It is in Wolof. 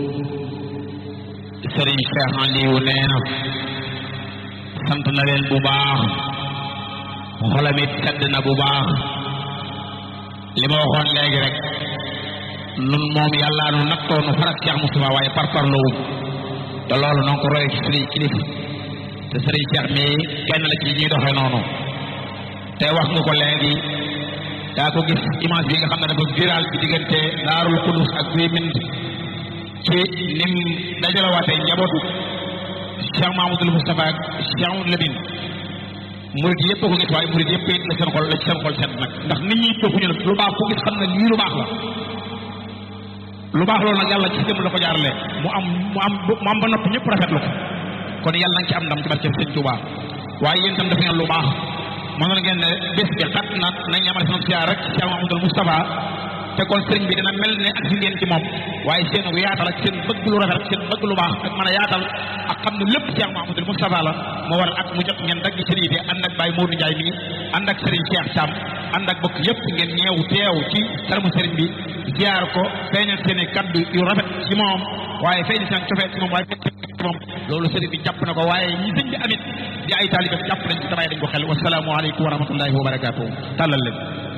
sëriñ Cheikh Aliou nee na sant na leen bu baax xolam it sedd na bu baax li ma waxoon léegi rek nun moom yàllaa nu nattoo nu farak Cheikh Moustapha waaye par parloowum te loolu noonu ko roye ci sëriñ kilifa te sëriñ Cheikh mi kenn la ci ñuy doxee noonu te wax nga ko léegi daa ko gis image bi nga xam ne dafa viral bi diggante daarul xudus ak guy mind ci nim dajalawaatee njabootu Cheikh Mahamadul Moustapha ak Cheikh Amadou Lamine murid yëpp ko gis waaye murid yëpp it la seen xol la ci seen xol set nag ndax nit ñi toppuñu la lu baax ku gis xam ne lii lu baax la lu baax loolu nag yàlla ci jëm la ko jaarale mu am mu am mu am ba noppi ñëpp rafetlu ko kon yàlla nañ ci am ndam ci barke Sëñ Tuubaa waaye yéen tam def ngeen lu baax mënoon ngeen ne bés bi xat na nañ amal sama siyaar rek Cheikh Mahamadul Moustapha te kon sëriñ bi dina mel ne ak si ngeen ci moom waaye seen yaatal ak seen bëgg lu rafet ak seen bëgg lu baax ak mën a yaatal ak xam ne lépp Cheikh Mahamadul Moustapha la moo waral ak mu jot ngeen dagg sëriñ bi ànd ak Baye Modou Ndiaye mi ànd ak sëriñ Cheikh Thiam ànd ak bokk yëpp ngeen ñeew teew ci kanamu sëriñ bi ziar ko feeñal seen i kaddu yu rafet ci moom waaye feeñal seen cofeel ci moom waaye feeñal ci moom loolu sëriñ bi jàpp na ko waaye ñi sëñ bi amit di ay taalibe jàpp nañ ci tabaay dañ ko xel wasalaamu aleykum wa rahmatullahi wa barakaatuhu tàllal leen